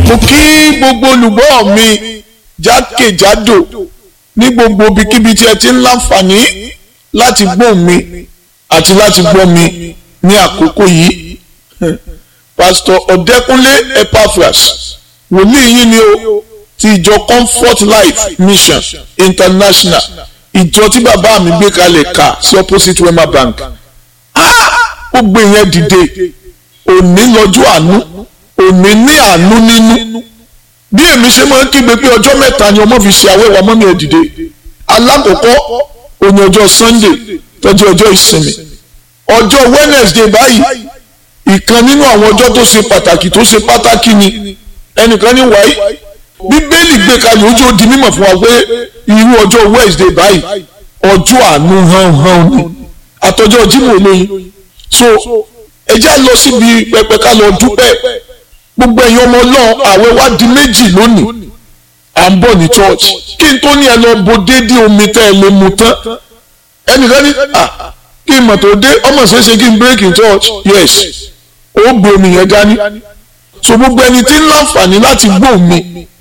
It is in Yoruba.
mo kí gbogbo olùgbọ́ mi jákèjádò ní gbogbo ibikíbi tí ẹ ti ń láǹfààní láti gbọ́ mi àti láti gbọ́ mi ní àkókò yìí pásítọ̀ ọ̀dẹ́kúnlé epaphras wòlíì yín ni o ti ìjọ comfort life mission international ìjọ tí bàbá mi gbé kalẹ̀ ká sí opposite wema bank ó gbé yẹn dìde òní lọ́jọ́ àánú òní ní àánú nínú bí èmi ṣe máa ń kígbe pé ọjọ́ mẹ́ta ni ọmọ fi ṣe àwẹ̀wò ọmọ mi ẹ̀ dìde alákọ̀ọ́kọ́ òní ọjọ́ sunday tọ́jú ọjọ́ ìsinmi ọjọ́ wednesday báyìí ìkan nínú àwọn ọjọ́ tó ṣe pàtàkì tó ṣe pàtàkì ni ẹnìkan ní wáyé bíbélì gbé kalẹ̀ ojú ó di mímọ̀ fún wa pé irú ọjọ́ wednesday báyìí ọjọ́ àánú hàn hàn ni àtọjọ́ jímọ̀ olóyin so ẹ já lọ síbi pẹpẹ ká lọ dúpẹ́ gbogbo ẹ̀yin ọmọ náà àwẹ̀ wá di méjì lónìí à ń bọ̀ ní church kí n tó ní ẹ lọ bo déédéé omi tẹ́ ẹ lè mu tán ẹnìkan ní à kí n mọ̀ tó dé ọmọ ṣeéṣe kí n break in church yes ó gbé omi yẹn dání so gbogbo ẹni tí ń láǹfààní láti gbọ́ mi